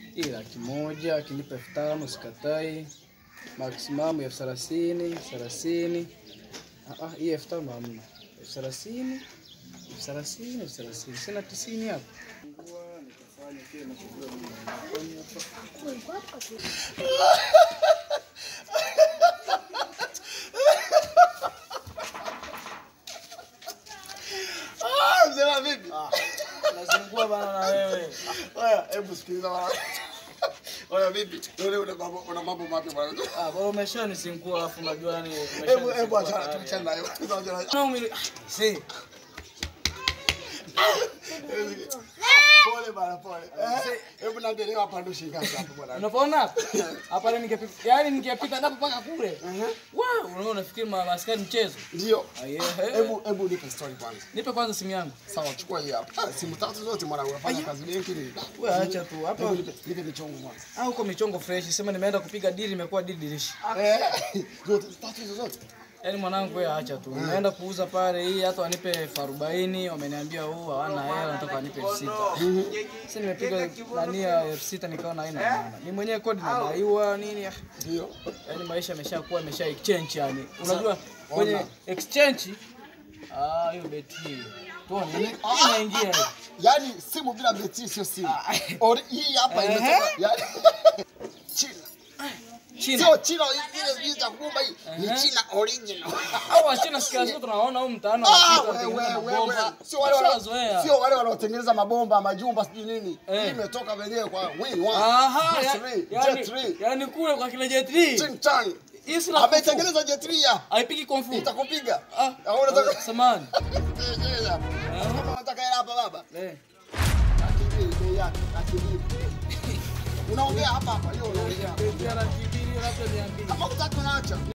Hii laki moja akinipa elfu tano sikatai. Maximum elfu thelathini thelathini. Ah, ah, hii elfu tano hamna. Elfu thelathini elfu thelathini elfu thelathini sina tisini hapa. Nikafanya kile nachojua mimi. Nafanya hapa. Ah, mzee vipi? Nazingua bana na wewe. Oya, hebu sikiliza bwana. Oya vipi? Leo una mambo una mambo mapya bwana. Ah, bora umeshanisingua alafu unajua yani Hebu hebu achana tuachane nayo. Tuachane nayo. Na umili. Si. Pole bwana, pole. Eh, Hebu niambie hapa ndo shilingi ngapi hapo bwana? Unapoona hapa? Hapa leo ningepita. Yaani ningepita napo mpaka kule. Wow, unaona unafikiri ma- maskani mchezo? Ndio. Ah, yeah. Hebu hebu nipe story kwanza. Nipe kwanza simu yangu. Sawa, chukua hii hapa. Ah, Simu tatu zote mwana unafanya kazi benki nini? Wewe acha tu. Hapa Hebu nipe nipe michongo kwanza. ah, huko michongo fresh. Sema nimeenda kupiga dili imekuwa dili dilishi. Eh, zote tatu hizo zote. Yaani mwanangu wewe acha tu. Nimeenda kuuza pale hii hata wanipe elfu arobaini wameniambia huu hawana hela nataka wanipe elfu sita. Sasa nimepiga nani ya elfu sita nikaona haina maana. Mimi mwenyewe kodi nadaiwa nini? ah. Ndio. Yaani maisha yameshakuwa yamesha exchange yani. Unajua kwenye ona. exchange ah hiyo beti. Tuone hii inaingia hiyo. Yaani simu bila beti sio simu. Ori- Hii hapa Ehe. imetoka. Yaani China. China. Sio China ile ile za kubumba hii. Ni China original. Au wachina sikia zote tunaona huko mtaani Ah, wanapita wewe, wakiingiza wewe, wewe. mabomba. Sio wale wana- Washazoea. sio wale wanaotengeneza mabomba, majumba sijui nini. Eh. Hii imetoka wenyewe kwa win one. Aha, Jet ya- three, yani, Jet three. yani kule kwa kina J3. Ching chang. Hii si la kufu. Ametengeneza Jet three ya. Haipiki kung fu. Itakupiga. Ah, Au unataka samani. Kama unataka hela hapa baba. Eh. Laki mbili bei yake, laki mbili. Unaongea hapa hapa, hiyo unaongea. Beti ya laki mbili labda mia mbili. Kama utaki unaacha.